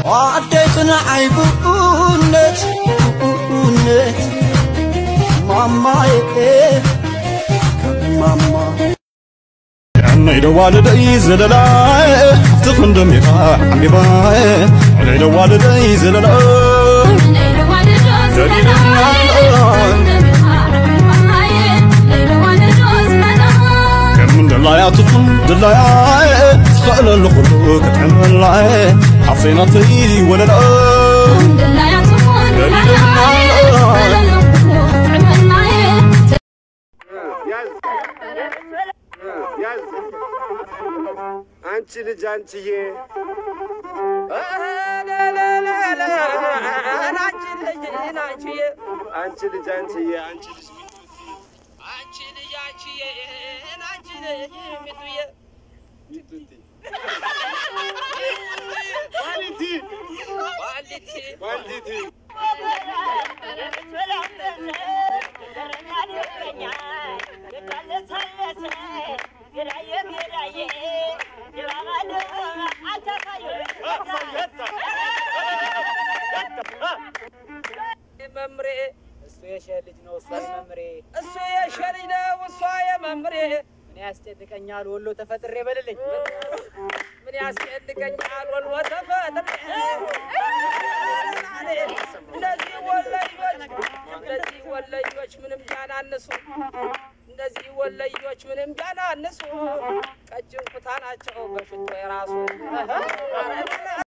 ኣደይትና ዓይብኡነት ኡነት ማማዬ ማማ عمي والدي زللاي تخندم يا حبيباي عمي والدي زللاي كم من دلايا تخن دلايا تخيل الخلو كتعمل لاي حصينتي ولا لا አንቺ ልጅ አንቺዬ አንቺ ልጅ አንቺዬ አንቺ ልጅ ሚጡቲ ኳሊቲ ኳሊቲ መምሬ እሱ የሸ ልጅ ነው እሷ መምሬ እሱ የሸሪ ነው እሷ የመምሬ ምን ያስጨንቀኛል ወሎ ተፈጥሬ በልልኝ ምን ያስጨንቀኛል ወልወ ተፈጥሬ እነዚህ ወለዮች እነዚህ ወለዮች ምንም ቢያናንሱ እነዚህ ወለዮች ምንም ቢያናንሱ ቀጭን ኩታ ናቸው በሽቶ የራሱ